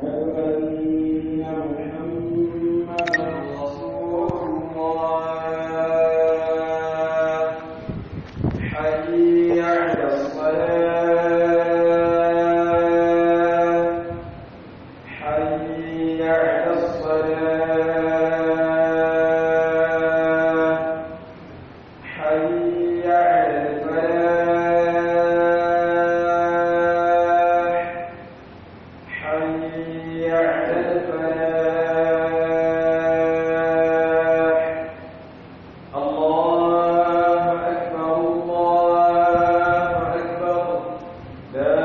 أن محمدا رسول الله حي على الصلاة حي على الصلاة حي على الفلاح حي على الفلاح الله أكبر الله أكبر لا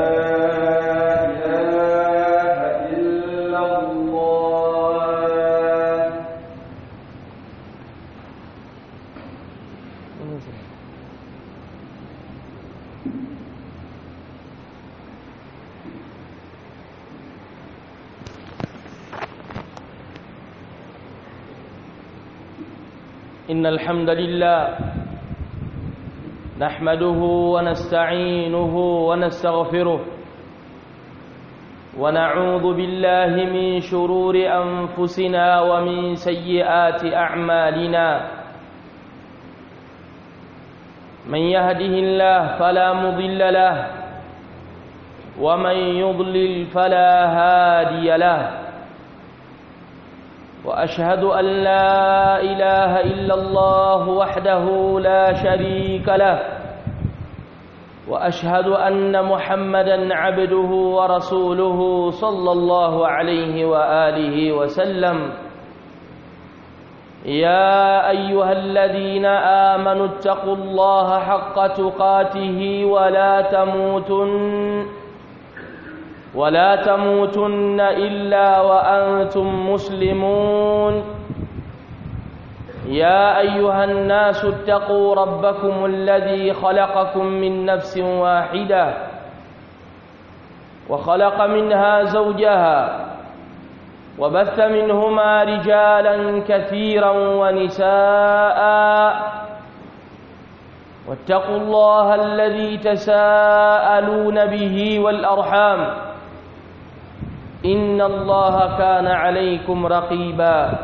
إله إلا الله إن الحمد لله نحمده ونستعينه ونستغفره ونعوذ بالله من شرور أنفسنا ومن سيئات أعمالنا من يهده الله فلا مضل له ومن يضلل فلا هادي له واشهد ان لا اله الا الله وحده لا شريك له واشهد ان محمدا عبده ورسوله صلى الله عليه واله وسلم يا ايها الذين امنوا اتقوا الله حق تقاته ولا تموتن ولا تموتن إلا وأنتم مسلمون يا أيها الناس اتقوا ربكم الذي خلقكم من نفس واحدة وخلق منها زوجها وبث منهما رجالا كثيرا ونساء واتقوا الله الذي تساءلون به والأرحام إن الله كان عليكم رقيبا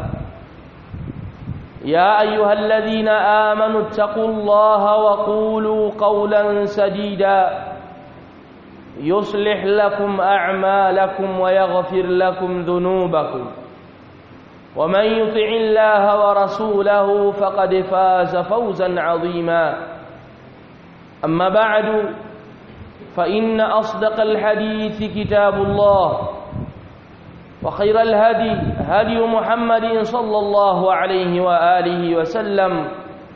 يا أيها الذين آمنوا اتقوا الله وقولوا قولا سديدا يصلح لكم أعمالكم ويغفر لكم ذنوبكم ومن يطع الله ورسوله فقد فاز فوزا عظيما أما بعد فإن أصدق الحديث كتاب الله وخير الهدي هدي محمد صلى الله عليه وآله وسلم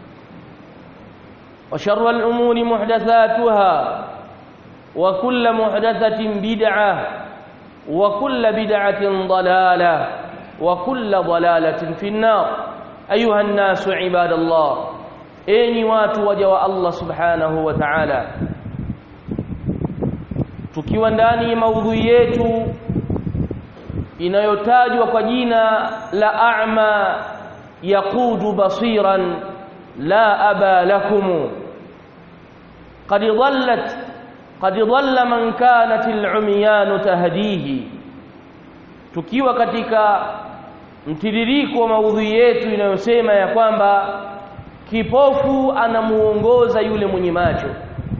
وشر الأمور محدثاتها وكل محدثة بدعة وكل بدعة ضلالة وكل ضلالة في النار أيها الناس عباد الله أين watu waja wa Allah subhanahu wa ta'ala tukiwa ndani maudhui yetu inayotajwa kwa jina la a'ma yaqudu basiran la aba lakum qad dhallat qad dhalla man kanat al-umyan tahdihi tukiwa katika mtiririko wa maudhui yetu inayosema ya kwamba kipofu anamuongoza yule mwenye macho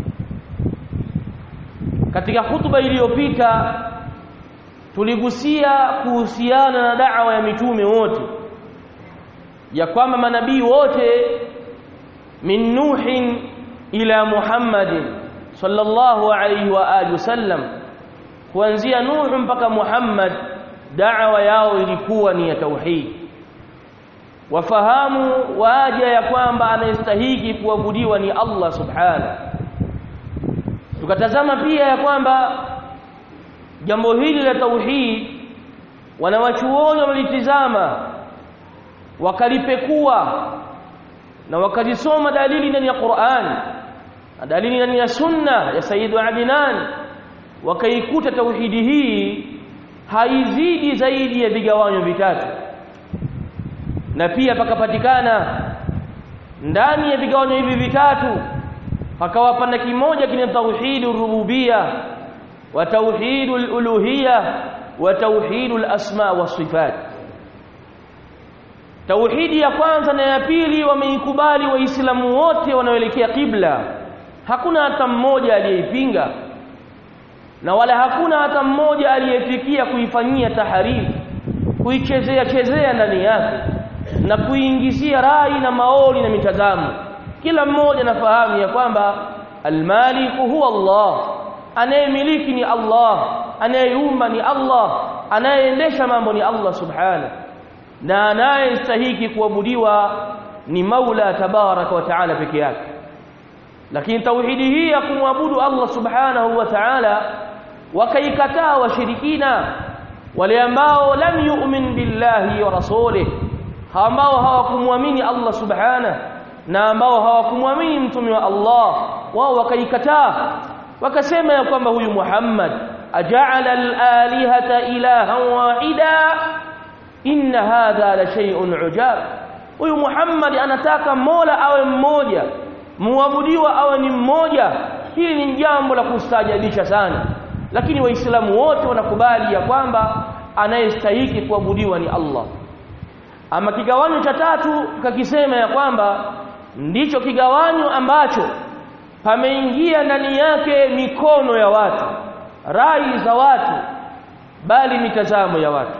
katika hutuba iliyopita tuligusia kuhusiana na da'wa ya mitume wote ya kwamba manabii wote min nuhin ila muhammadin sallallahu alayhi wa alihi wasallam kuanzia nuh mpaka muhammad da'wa yao ilikuwa ni ya tauhid wafahamu waja ya kwamba anayestahiki kuabudiwa ni Allah subhanahu tukatazama pia ya kwamba jambo hili la tauhid wanawachuoni wamelitizama wakalipekua na wakazisoma dalili ndani ya Qur'an na dalili ndani ya sunna ya Sayyidu Adnan wakaikuta tauhidi hii haizidi zaidi ya vigawanyo vitatu na pia pakapatikana ndani ya vigawanyo hivi vitatu pakawa pana kimoja kina tauhidur rububia wa tauhidul uluhia wa tauhidul asma wa sifat tauhidi ya kwanza na ya pili wameikubali waislamu wote wanaoelekea kibla hakuna hata mmoja aliyeipinga na wala hakuna hata mmoja aliyefikia kuifanyia taharifu kuichezea chezea ndani yake na kuingizia rai na maoni na mitazamo kila mmoja anafahamu ya kwamba almaliku huwa Allah anayemiliki ni Allah anayeumba ni Allah anayeendesha mambo ni Allah subhanahu na anayestahiki kuabudiwa ni Maula tabaraka wa taala peke yake lakini tauhidi hii ya kumwabudu Allah subhanahu wa ta'ala wakaikataa washirikina wale ambao lam yu'min billahi wa rasulih ambao hawakumwamini Allah subhanahu na ambao hawakumwamini mtume wa Allah wao wakaikataa wakasema ya kwamba huyu Muhammad aja'ala al-alihata ilahan wahida inna hadha la shay'un ujab huyu Muhammad anataka Mola awe mmoja muabudiwa awe ni mmoja hili ni jambo la kustajabisha sana lakini waislamu wote wanakubali ya kwamba anayestahiki kuabudiwa ni Allah ama kigawanyo cha tatu kakisema ya kwamba ndicho kigawanyo ambacho pameingia ndani yake mikono ya watu rai za watu bali mitazamo ya watu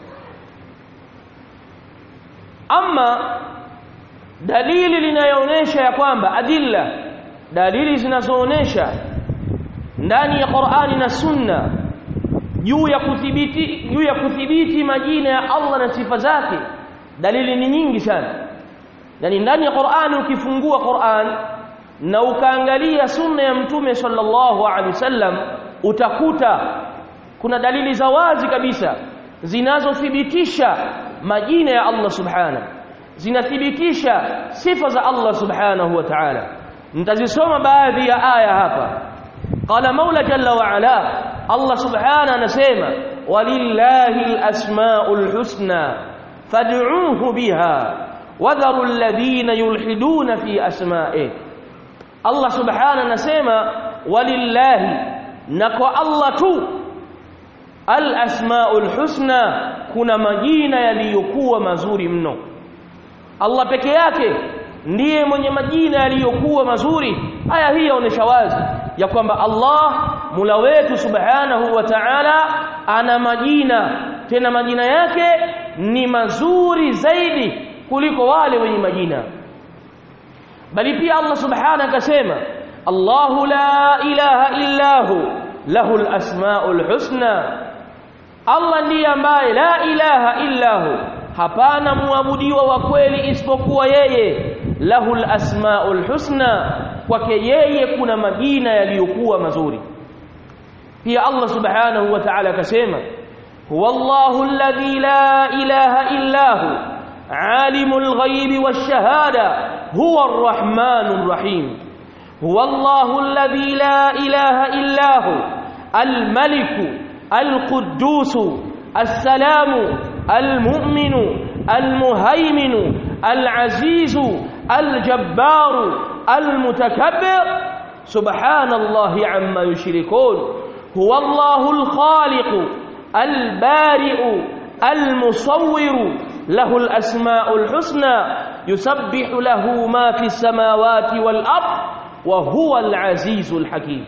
ama dalili linayoonyesha ya kwamba adilla dalili zinazoonesha ndani ya Qur'ani na Sunna juu ya kudhibiti juu ya kudhibiti majina ya Allah na sifa zake dalili ni nyingi sana yani ndani ya Qur'ani ukifungua Qur'an na ukaangalia sunna ya mtume sallallahu alaihi wasallam utakuta kuna dalili za wazi kabisa zinazothibitisha majina ya Allah subhanahu zinathibitisha sifa za Allah subhanahu wa ta'ala nitazisoma baadhi ya aya hapa qala maula jalla wa ala Allah subhanahu anasema walillahi alasmaul husna fad'uuhu biha wadharu alladhina yulhiduna fi asma'ihi Allah subhanahu anasema walillahi na kwa Allah tu alasmaul husna kuna majina yaliyokuwa mazuri mno Allah peke yake ndiye mwenye majina yaliyokuwa mazuri aya hii yaonesha wazi ya kwamba Allah Mola wetu Subhanahu wa Ta'ala ana majina tena majina yake ni mazuri zaidi kuliko wale wenye majina bali pia Allah Subhanahu akasema Allahu la ilaha illa hu lahul asmaul husna Allah ndiye ambaye la ilaha illa hu hapana muabudiwa wa kweli isipokuwa yeye lahul asmaul husna kwake yeye kuna majina yaliyokuwa mazuri pia Allah subhanahu wa ta'ala akasema huwa Allahu alladhi la ilaha illa hu alimul ghaibi wash-shahada huwa ar-rahmanur rahim huwa Allahu alladhi la ilaha illa hu al-maliku al-quddus as-salamu المؤمن المهيمن العزيز الجبار المتكبر سبحان الله عما يشركون هو الله الخالق البارئ المصور له الأسماء الحسنى يسبح له ما في السماوات والأرض وهو العزيز الحكيم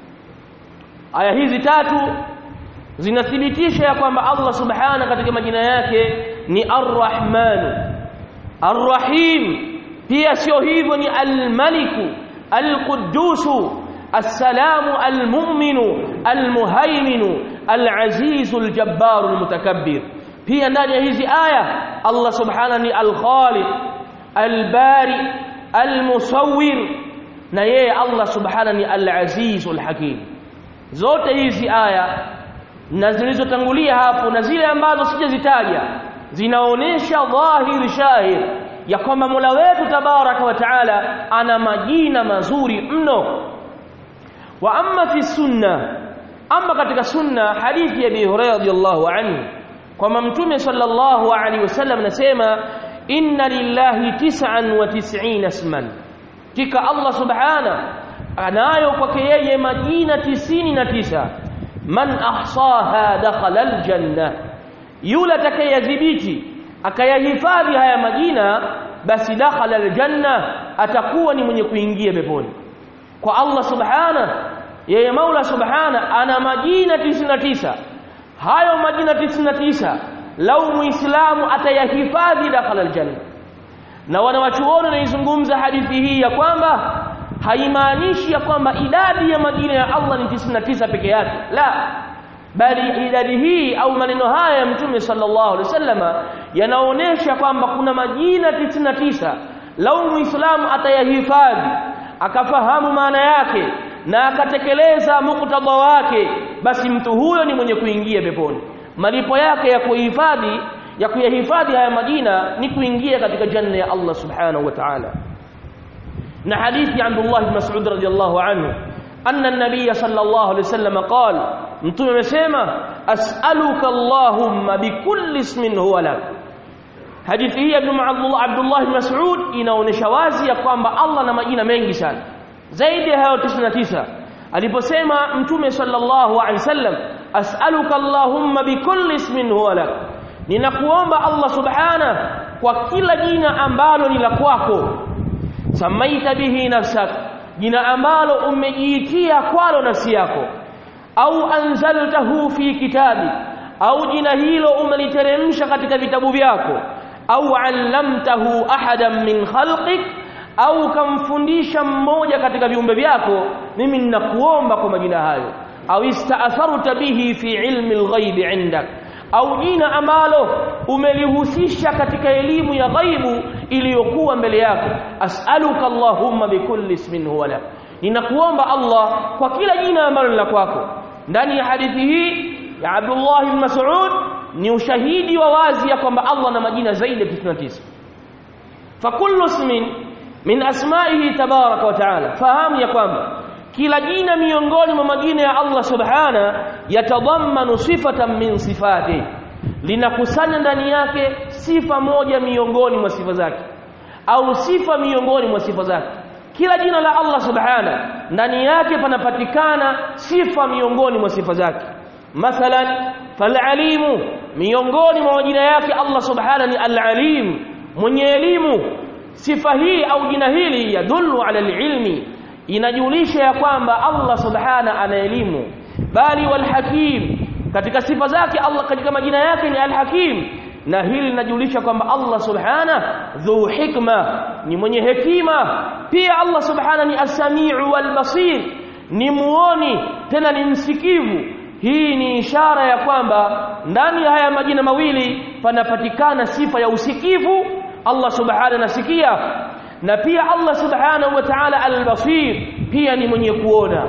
آية hizi tatu zinathibitisha ya kwamba Allah subhanahu katika majina yake ni Ar-Rahman Ar-Rahim pia sio hivyo ni Al-Maliku Al-Quddus As-Salamu Al-Mu'minu Al-Muhaiminu Al-Azizu Al-Jabbaru Al-Mutakabbir pia ndani ya hizi aya Allah subhanahu ni Al-Khaliq Al-Bari Al-Musawwir na yeye Allah subhanahu ni Al-Azizu Al-Hakim zote hizi aya na zilizotangulia hapo na zile ambazo sijazitaja zinaonesha dhahiri shahir ya kwamba Mola wetu tabaraka wa taala ana majina mazuri mno wa amma fi sunna amma katika sunna hadithi ya Abi Hurairah radhiyallahu anhu kwamba mtume sallallahu alaihi wasallam anasema inna lillahi tis'an wa tis'ina isman tika Allah subhana anayo kwake yeye majina tisini na tisa man ahsaha dakhala aljanna yule atakayadhibiti akayahifadhi haya majina basi dakhala aljanna atakuwa ni mwenye kuingia peponi kwa Allah subhana yeye Maula subhana ana majina 99 hayo majina 99 lau muislamu atayahifadhi dakhala aljanna na wanawachuoni wanaizungumza hadithi hii ya kwamba haimaanishi ya kwamba idadi ya majina ya Allah ni 99 peke yake la bali idadi hii au maneno haya ya mtume sallallahu alaihi wasallama yanaonesha kwamba kuna majina 99 lau muislamu atayahifadhi akafahamu maana yake na akatekeleza muktadha wake basi mtu huyo ni mwenye kuingia peponi malipo yake ya kuhifadhi ya kuyahifadhi haya majina ni kuingia katika janna ya Allah subhanahu wa ta'ala na hadithi ya Abdullah ibn Mas'ud radiyallahu anhu anna an-nabiy sallallahu alayhi wasallam qala mtume amesema as'aluka allahumma bikulli ismin huwa lak hadithi hii ya Abdullah Abdullah ibn Mas'ud inaonesha wazi ya kwamba Allah na majina mengi sana zaidi ya hayo 99 aliposema mtume sallallahu alayhi wasallam as'aluka allahumma bikulli ismin huwa lak ninakuomba Allah subhana kwa kila jina ambalo ni la kwako samaita bihi nafsak jina ambalo umejiitia kwalo nafsi yako au anzaltahu fi kitabi au jina hilo umeliteremsha katika vitabu vyako au allamtahu ahadan min khalqik au kamfundisha mmoja katika viumbe vyako mimi ninakuomba kwa majina hayo au istaatharta bihi fi ilmi alghaibi indak au jina ambalo umelihusisha katika elimu ya ghaibu iliyokuwa mbele yako as'aluka allahumma bikulli ismin huwa lak ninakuomba Allah kwa kila jina ambalo ni la kwako ndani ya hadithi hii ya Abdullah ibn Mas'ud ni ushahidi wa wazi ya kwamba Allah na majina zaidi ya 99 fakullu ismin min asma'ihi tabaraka wa ta'ala fahamu ya kwamba kila jina miongoni mwa majina ya Allah subhana yatadhammanu sifatan min sifati linakusanya ndani yake sifa moja miongoni mwa sifa zake au sifa miongoni mwa sifa zake kila jina la Allah subhana ndani yake panapatikana sifa miongoni mwa sifa zake mathalan falalimu miongoni mwa majina yake Allah subhana ni alalim mwenye elimu sifa hii au jina hili yadullu ala alilmi inajulisha ya kwamba Allah subhana ana elimu bali walhakim katika sifa zake Allah katika majina yake ni alhakim na hili linajulisha kwamba Allah subhana dhu hikma ni mwenye hekima pia Allah subhana ni as-sami'u wal basir ni muoni tena ni msikivu hii ni ishara ya kwamba ndani ya haya majina mawili panapatikana sifa ya usikivu Allah subhana nasikia na pia Allah subhanahu wa ta'ala al-basir pia ni mwenye kuona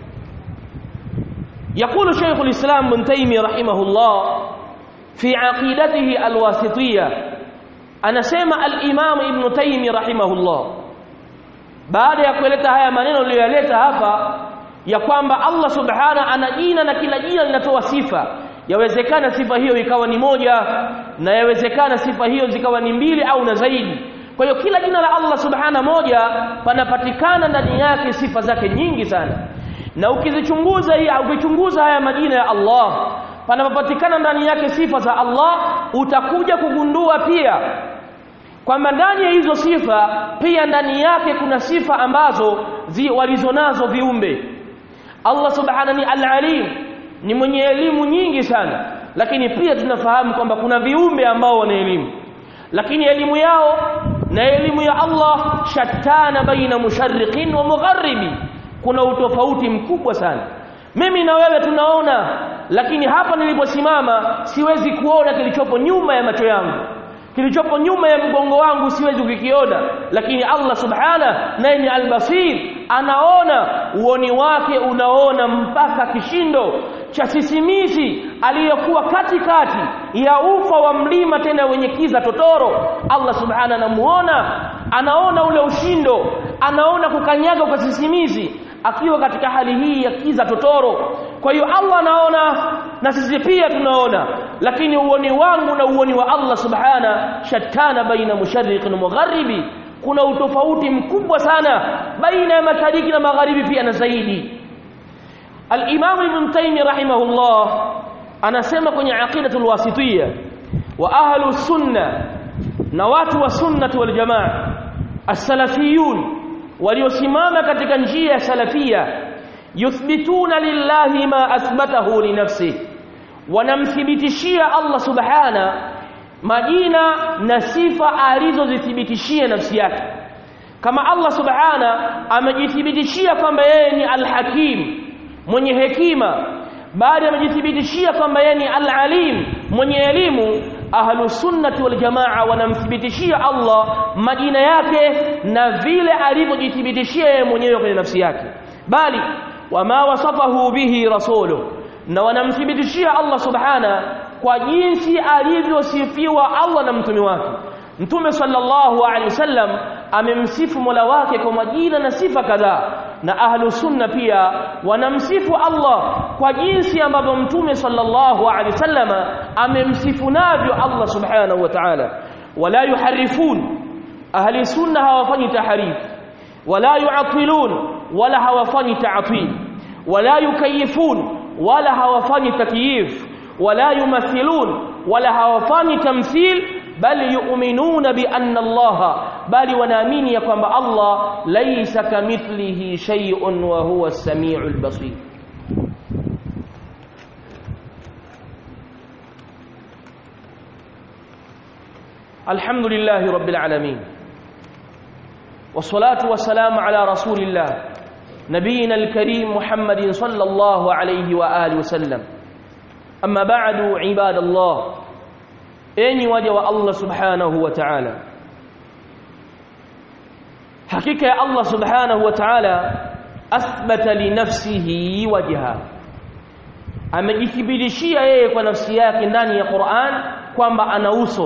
يقول شيخ الإسلام ابن تيمية رحمه الله في عقيدته الواسطية أنا سمع الإمام ابن تيمية رحمه الله بعد يقولeta haya maneno niliyoleta hapa ya kwamba Allah subhana ana jina na kila jina linatoa sifa yawezekana sifa hiyo ikawa ni moja na yawezekana sifa hiyo zikawa ni mbili au na zaidi kwa hiyo kila jina la Allah subhana moja panapatikana ndani yake sifa zake nyingi sana na ukizichunguza hii ukichunguza haya majina ya Allah panapopatikana ndani yake sifa za Allah utakuja kugundua pia kwamba ndani ya hizo sifa pia ndani yake kuna sifa ambazo zi, walizonazo viumbe Allah subhanahu ni al-alim ni mwenye elimu nyingi sana lakini pia tunafahamu kwamba kuna viumbe ambao wana elimu lakini elimu yao na elimu ya Allah shattana baina musharriqin wa mugharibi kuna utofauti mkubwa sana mimi na wewe tunaona lakini hapa niliposimama siwezi kuona kilichopo nyuma ya macho yangu kilichopo nyuma ya mgongo wangu siwezi kukiona lakini Allah subhana naye ni albasir anaona uoni wake unaona mpaka kishindo cha sisimizi aliyokuwa katikati ya ufa wa mlima tena wenye kiza totoro Allah subhana anamuona anaona ule ushindo anaona kukanyaga kwa sisimizi akiwa katika hali hii ya kiza totoro kwa hiyo Allah anaona na sisi pia tunaona lakini uoni wangu na uoni wa Allah subhana shattana baina musharriq na magharibi kuna utofauti mkubwa sana baina ya mashariki na magharibi pia na zaidi al-Imam Ibn Taymiyyah rahimahullah anasema kwenye aqidatul wasitiyya wa ahlu sunna na watu wa sunnati wal jamaa as-salafiyun waliosimama katika njia ya salafia yuthbituna lillahi ma athbatahu li nafsi wanamthibitishia Allah subhana majina na sifa alizozithibitishia nafsi yake kama Allah subhana amejithibitishia kwamba yeye ni al-hakim mwenye hekima bali amejithibitishia kwamba yeye ni al-alim mwenye elimu ahlu sunnati wal jamaa wanamthibitishia Allah majina yake na vile alivyojithibitishia yeye mwenyewe kwenye nafsi yake bali wama wasafahu bihi rasuluhu na wanamthibitishia Allah subhana kwa jinsi alivyosifiwa Allah na mtume wake mtume sallallahu alaihi wasallam amemsifu Mola wake kwa majina na sifa kadhaa na ahlu sunna pia wanamsifu Allah kwa jinsi ambavyo mtume sallallahu alaihi wasallam amemsifu navyo Allah subhanahu wa ta'ala wala yuharifun ahli sunna hawafanyi taharif wala yu'atilun wala hawafanyi ta'til wala yukayifun wala hawafanyi takyif wala yumathilun wala hawafanyi tamthil bali yu'minuna bi anna Allah bali wanaamini ya kwamba Allah laysa kamithlihi shay'un wa huwa as-sami'ul basir الحمد لله رب العالمين والصلاة والسلام على رسول الله نبينا الكريم محمد صلى الله عليه وآله وسلم أما بعد عباد الله أني وجه الله سبحانه وتعالى حقيقة الله سبحانه وتعالى أثبت لنفسه وجها amejithibitishia yeye kwa nafsi yake ndani ya Qur'an kwamba ana uso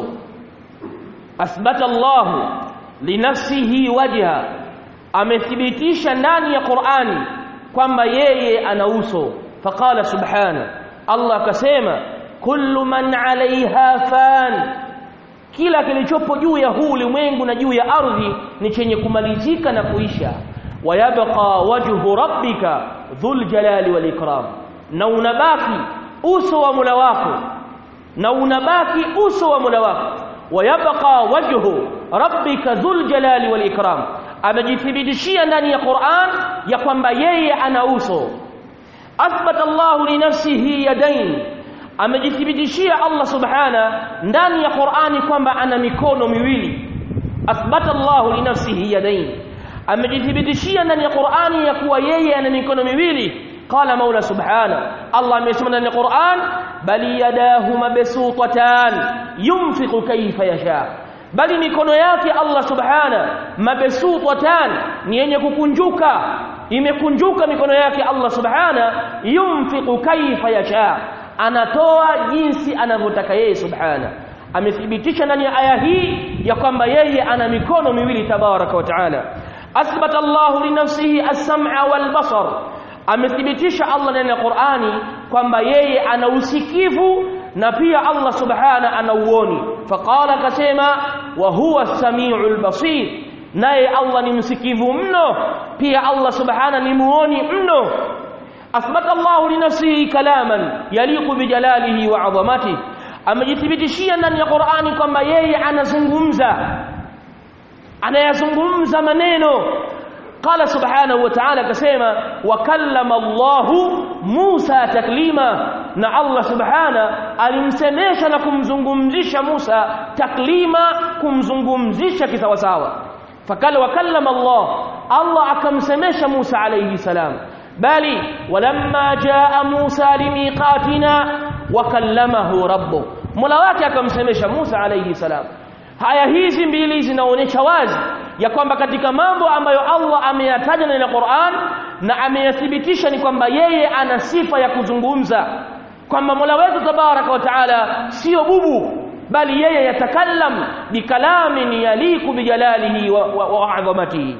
athbata Allah linafsihi wajha amethibitisha ndani ya Qur'ani kwamba yeye ana uso faqala subhana Allah akasema kullu man 'alayha fan kila kilichopo juu ya huu ulimwengu na juu ya ardhi ni chenye kumalizika na kuisha wayabqa wajhu rabbika dhul jalali wal ikram na unabaki uso wa Mola wako na unabaki uso wa Mola wako wayabqa wajhu rabbika dhul jalali wal ikram amejithibitishia ndani ya Qur'an ya kwamba yeye ana uso athbata Allah li nafsihi yadayn amejithibitishia Allah subhana ndani ya Qur'ani kwamba ana mikono miwili athbata Allah li nafsihi yadayn amejithibitishia ndani ya Qur'ani ya kuwa yeye ana mikono miwili قال مولى سبحانه الله amesema ndani ya Qur'an bali yadahu mabsutatan yunfiqu kayfa yasha bali mikono yake Allah subhana mabsutatan ni yenye kukunjuka imekunjuka mikono yake Allah subhana yunfiqu kayfa yasha anatoa jinsi anavyotaka yeye subhana amethibitisha ndani ya aya hii ya kwamba yeye ana mikono miwili tabaraka wa taala athbata Allah li nafsihi as-sam'a wal basar amethibitisha Allah ndani ya Qur'ani kwamba yeye ana usikivu na pia Allah subhana ana uoni faqala akasema wa huwa as-sami'ul basir naye Allah ni msikivu mno pia Allah subhana ni muoni mno athbata Allah li nafsihi kalaman yaliqu bi jalalihi wa 'azamatihi amejithibitishia ndani ya Qur'ani kwamba yeye anazungumza anayazungumza maneno قال سبحانه وتعالى كسيما وكلم الله موسى تكليما na Allah subhana alimsemesha na kumzungumzisha Musa taklima kumzungumzisha kisawasawa fakala wakallama Allah Allah akamsemesha Musa alayhi salam bali walamma jaa Musa limiqatina wakallamahu rabbuh Mola wake akamsemesha Musa alayhi salam haya hizi mbili zinaonyesha wazi ya kwamba katika mambo ambayo Allah ameyataja ndani ya Qur'an na ameyathibitisha ni kwamba yeye ana sifa ya kuzungumza kwamba Mola wetu tabaraka wa taala sio bubu bali yeye yatakallam bikalamin yaliku bijalalihi wa azamatihi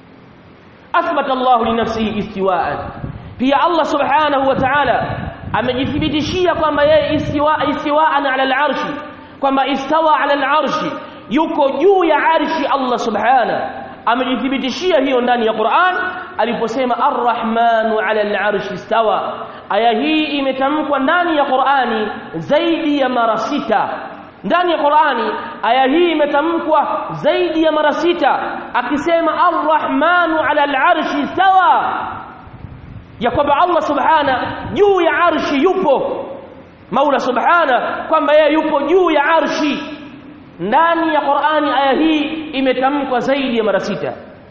athbata Allah li nafsihi istiwa'an pia Allah subhanahu wa ta'ala amejithibitishia kwamba yeye istiwa istiwa'an ala al-arshi kwamba istawa ala al-arshi yuko juu ya arshi Allah subhana amejithibitishia hiyo ndani ya Qur'an aliposema Ar-Rahmanu 'ala al-'arshi istawa aya hii imetamkwa ndani ya Qur'ani zaidi ya mara sita ndani ya Qur'ani aya hii imetamkwa zaidi ya mara sita akisema Ar-Rahmanu 'ala al-'arshi istawa ya kwamba Allah subhana juu ya arshi yupo Maula subhana kwamba yeye yupo juu ya arshi ndani ya Qur'ani aya hii imetamkwa zaidi ya mara sita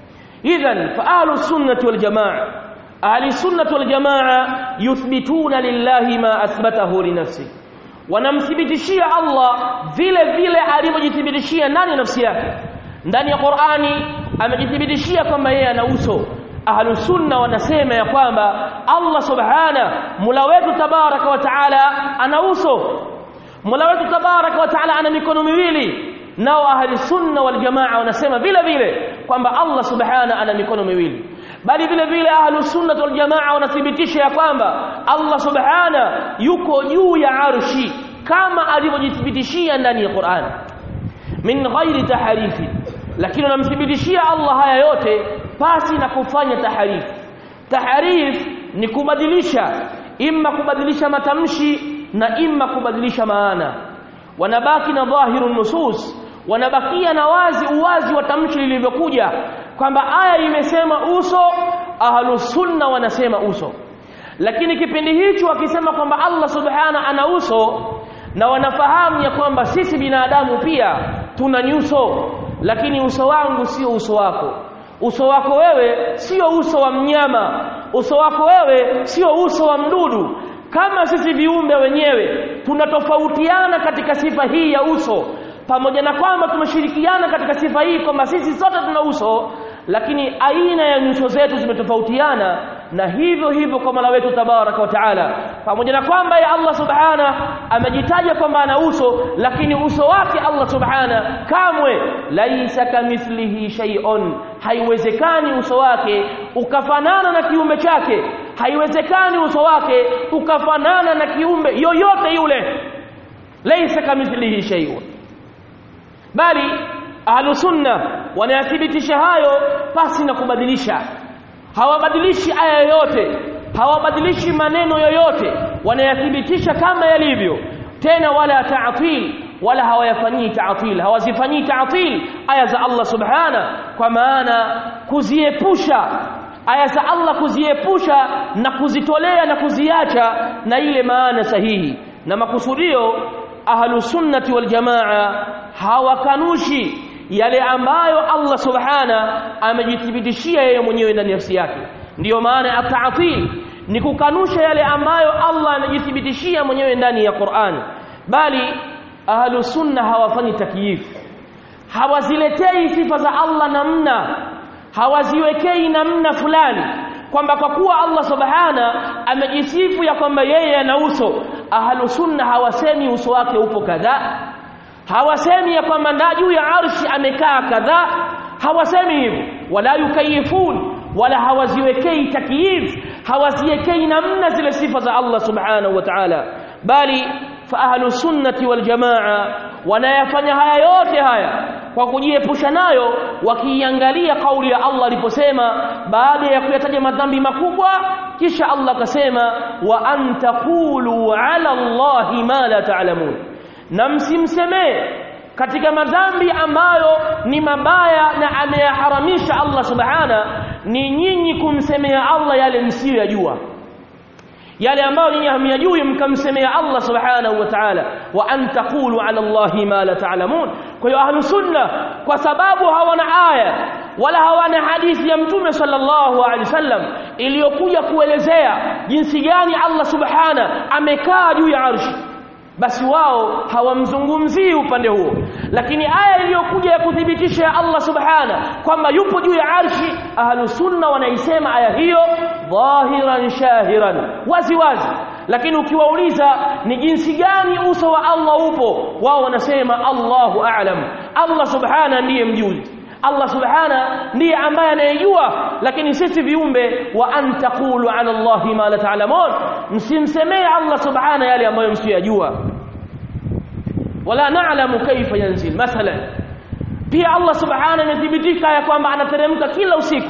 idhan fa ahlus sunnati wal jamaa ahli sunnati wal jamaa yuthbituna lillahi ma athbatahu li nafsi wanamthibitishia Allah vile vile alivyojithibitishia ndani ya nafsi yake ndani ya Qur'ani amejithibitishia kwamba yeye ana uso ahlu sunna wanasema ya kwamba Allah subhana mula wetu tabaraka wa taala ana uso mula wetu tabaraka wa taala ana mikono miwili nao ahli sunna wal jamaa wanasema vile vile kwamba Allah subhana ana mikono miwili bali vile vile ahlu sunna wal jamaa wanathibitisha ya kwamba Allah subhana yuko juu ya arshi kama alivyojithibitishia ndani ya Qur'an min ghairi taharifi lakini wanamthibitishia Allah haya yote pasi na kufanya taharif taharif ni kubadilisha imma kubadilisha matamshi na imma kubadilisha maana wanabaki na dhahiru nusus wanabakia na wazi uwazi wa tamshi lilivyokuja kwamba aya imesema uso ahlus sunna wanasema uso lakini kipindi hicho wakisema kwamba Allah subhana ana uso na wanafahamu ya kwamba sisi binadamu pia tuna nyuso lakini uso wangu sio uso wako uso wako wewe sio uso wa mnyama uso wako wewe sio uso wa mdudu kama sisi viumbe wenyewe tunatofautiana katika sifa hii ya uso pamoja na kwamba tumeshirikiana katika sifa hii kwamba sisi sote tuna uso lakini aina ya nyuso zetu zimetofautiana na hivyo hivyo kwa Mola wetu tabaraka wa taala pamoja na kwamba ya Allah subhana amejitaja kwamba ana uso lakini uso wake Allah subhana kamwe laisa kamithlihi shay'un haiwezekani uso wake ukafanana na kiumbe chake haiwezekani uso wake ukafanana na kiumbe yoyote yule laisa kamithlihi shay'un bali ahlu sunna wanayathibitisha hayo pasi na kubadilisha hawabadilishi aya yoyote hawabadilishi maneno yoyote wanayathibitisha kama yalivyo tena wala ta'til wala hawayafanyii ta'til hawazifanyii ta'til aya za Allah subhana kwa maana kuziepusha aya za Allah kuziepusha na kuzitolea na kuziacha na ile maana sahihi na makusudio ahlu sunnati wal jamaa hawakanushi yale ambayo Allah subhana amejithibitishia yeye mwenyewe ndani ya nafsi yake ndiyo maana at-ta'til ni kukanusha yale ambayo Allah amejithibitishia mwenyewe ndani ya Qur'an bali ahlu sunna hawafanyi takyif hawaziletei sifa za Allah namna hawaziwekei namna fulani kwamba kwa kuwa Allah subhana amejisifu ya kwamba yeye ana uso ahlu sunna hawasemi uso wake upo kadhaa hawasemi ya kwamba nda juu ya arshi amekaa kadhaa hawasemi hivyo wala yukayifun wala hawaziwekei takyif hawaziwekei namna zile sifa za Allah subhanahu wa ta'ala bali fa ahlu sunnati wal jamaa wanayafanya haya yote haya kwa kujiepusha nayo wakiiangalia kauli ya Allah aliposema baada ya kuyataja madhambi makubwa kisha Allah akasema wa antaqulu ala Allahi ma la ta'lamun na msimsemee katika madhambi ambayo ni mabaya na ameyaharamisha Allah subhana ni nyinyi kumsemea Allah yale msiyoyajua yale ambayo nyinyi hamyajui mkamsemea Allah subhanahu wa ta'ala wa an taqulu ala Allahi ma la ta'lamun kwa hiyo ahlu sunna kwa sababu hawana aya wala hawana hadithi ya mtume sallallahu alaihi wasallam iliyokuja kuelezea jinsi gani Allah subhana amekaa juu ya arshi basi wao hawamzungumzii upande huo lakini aya iliyokuja ya kuthibitisha ya Allah subhana kwamba yupo juu ya arshi ahlu sunna wanaisema aya hiyo dhahiran shahiran wazi wazi lakini ukiwauliza ni jinsi gani uso wa Allah upo wao wanasema Allahu a'lam Allah subhana ndiye mjuzi Allah subhana ndiye ambaye anayejua lakini sisi viumbe wa antaqulu ala Allahi ma la ta'lamun msimsemee Allah subhana yale ambayo msiyajua wala na'lamu kaifa yanzil mathalan pia Allah subhanahu amethibitika ya kwamba anateremka kila usiku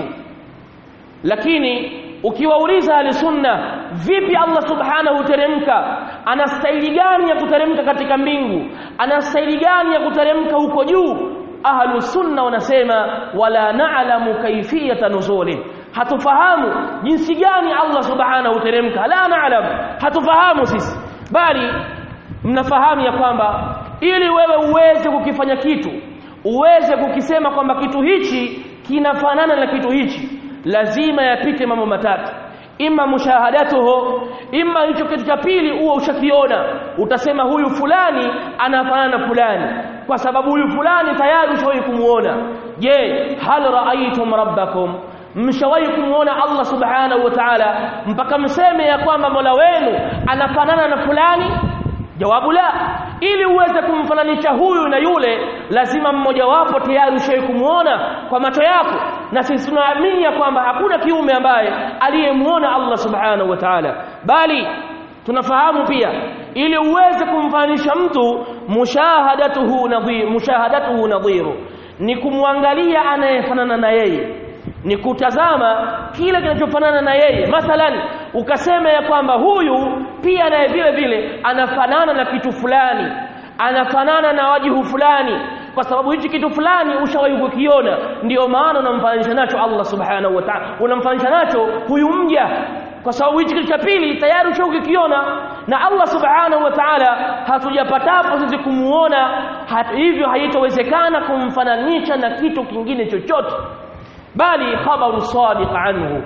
lakini ukiwauliza ahli sunna vipi Allah subhanahu huteremka ana staili gani ya kuteremka katika mbingu ana staili gani ya kuteremka huko juu ahlu sunna wanasema wala na'lamu kaifiyata nuzuli hatufahamu jinsi gani Allah subhanahu huteremka la na'lam hatufahamu sisi bali mnafahamu ya kwamba ili wewe uweze kukifanya kitu uweze kukisema kwamba kitu hichi kinafanana na kitu hichi lazima yapite mambo matatu imma mushahadatuhu imma hicho kitu cha pili uwe ushakiona utasema huyu fulani anafanana na fulani kwa sababu huyu fulani tayari ushawahi kumuona je hal raaitum rabbakum mshawahi kumuona Allah subhanahu wa ta'ala mpaka mseme ya kwamba Mola wenu anafanana na fulani jawabu la ili uweze kumfananisha huyu na yule lazima mmoja wapo tayari ushawahi kumuona kwa macho yako na sisi tunaamini ya kwamba hakuna kiume ambaye aliyemuona Allah subhanahu wa ta'ala bali tunafahamu pia ili uweze kumfananisha mtu mushahadatuhu nadhir mushahadatuhu nadhiru ni kumwangalia anayefanana na yeye ni kutazama kile kinachofanana na yeye mathalan ukasema ya kwamba huyu pia naye vile vile anafanana na kitu fulani anafanana na wajihu fulani kwa sababu hichi kitu fulani ushawahi kukiona ndio maana unamfananisha nacho Allah subhanahu wa ta'ala unamfananisha nacho huyu mja kwa sababu hichi kitu cha pili tayari ushawahi kukiona na Allah subhanahu wa ta'ala hatujapatapo sisi kumuona hata hivyo haitowezekana kumfananisha na kitu kingine chochote bali khabaru sadiq anhu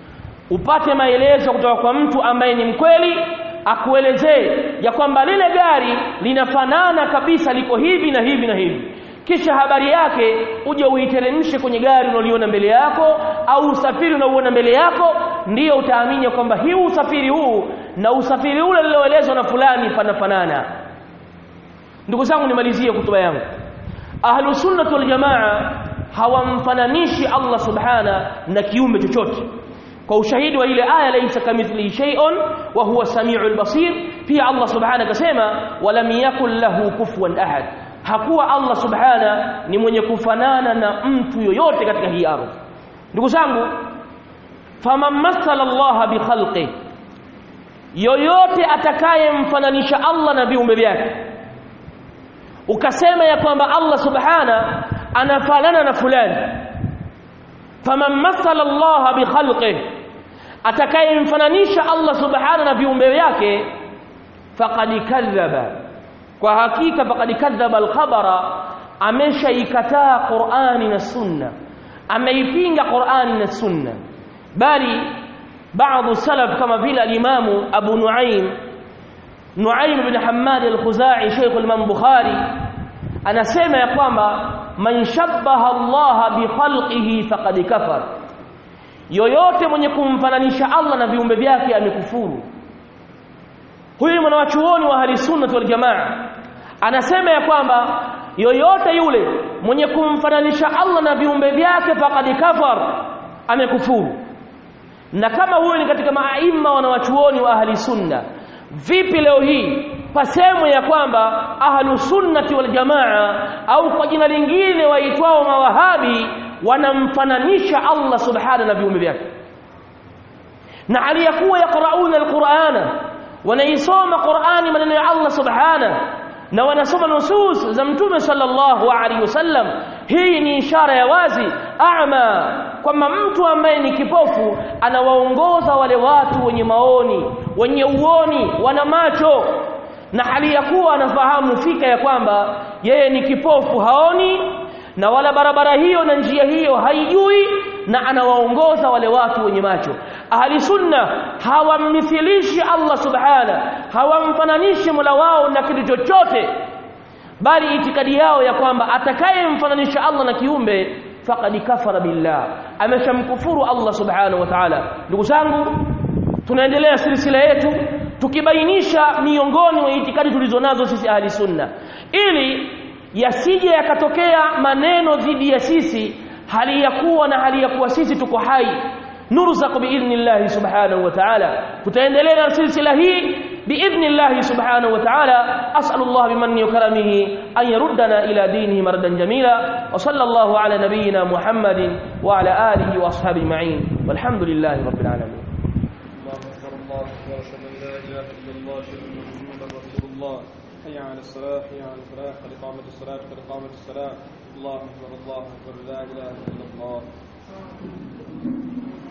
upate maelezo kutoka kwa mtu ambaye ni mkweli akuelezee ya kwamba lile gari linafanana kabisa liko hivi na hivi na hivi kisha habari yake uje uiteremshe kwenye gari unaliona mbele yako au usafiri unaoona mbele yako ndiyo utaamini kwamba hii usafiri huu na usafiri ule ulioelezwa na fulani panafanana ndugu zangu nimalizie kutuba yangu ahlu sunnah wal jamaa hawamfananishi Allah subhana na kiumbe chochote kwa ushahidi wa ile aya laysa kamithlihi shay'un wa huwa samiul basir pia Allah subhana akasema walam yakul lahu kufuwan ahad hakuwa Allah subhana ni mwenye kufanana na mtu yoyote katika hii ardhi ndugu zangu faman mathala Allah bi khalqi yoyote atakayemfananisha Allah na viumbe vyake ukasema ya kwamba Allah subhana anafanana na fulani faman mathala Allah bi khalqihi atakayemfananisha Allah subhana na viumbe vyake faqad kadhaba kwa hakika faqad kadhaba al-khabara ameshaikataa Qur'ani na Sunna ameipinga Qur'ani na Sunna bali baadhi salaf kama vile al-Imam Abu Nuaim Nuaim bin Hammad al-Khuzai Sheikh al-Imam Bukhari anasema ya kwamba man shabbaha Allah bi khalqihi faqad kafar yoyote mwenye kumfananisha Allah na viumbe vyake amekufuru huyu mwanachuoni wa ahli sunna wal jamaa anasema ya kwamba yoyote yule mwenye kumfananisha Allah na viumbe vyake faqad kafar amekufuru na kama huyo ni katika maaima wanawachuoni wa ahli sunna vipi leo hii pasemwe ya kwamba ahlu sunnati wal jamaa au kwa jina lingine waitwao mawahabi wanamfananisha Allah subhanahu na viumbe vyake na aliyakuwa yaqrauna alqur'ana wanaisoma qur'ani maneno ya Allah subhanahu na wanasoma nusus za mtume sallallahu alaihi wasallam hii ni ishara ya wazi a'ma kwamba mtu ambaye ni kipofu anawaongoza wale watu wenye maoni wenye uoni wana macho na hali ya kuwa anafahamu fika ya kwamba yeye ni kipofu haoni na wala barabara hiyo na njia hiyo haijui na anawaongoza wale watu wenye macho ahli sunna hawamithilishi Allah subhana hawamfananishi Mola wao na kitu chochote bali itikadi yao ya kwamba atakayemfananisha Allah na kiumbe faqad kafara billah ameshamkufuru Allah subhanahu wa ta'ala ndugu zangu tunaendelea silsila yetu tukibainisha miongoni mwa itikadi tulizonazo sisi ahli sunna ili yasije yakatokea maneno dhidi ya sisi hali ya kuwa na hali ya kuwa sisi tuko hai nurzaku biidhnillahi subhanahu wa ta'ala tutaendelea na silsila hii باذن الله سبحانه وتعالى اسال الله بمنه وكرمه ان يردنا الى دينه مردا جميلا وصلى الله على نبينا محمد وعلى اله واصحابه اجمعين والحمد لله رب العالمين الله اكبر الله اكبر اشهد ان لا اله الا الله اشهد ان محمدا رسول الله حي على الصلاه حي على الفلاح قد قامت الصلاه قد قامت الصلاه الله اكبر الله اكبر لا اله الا الله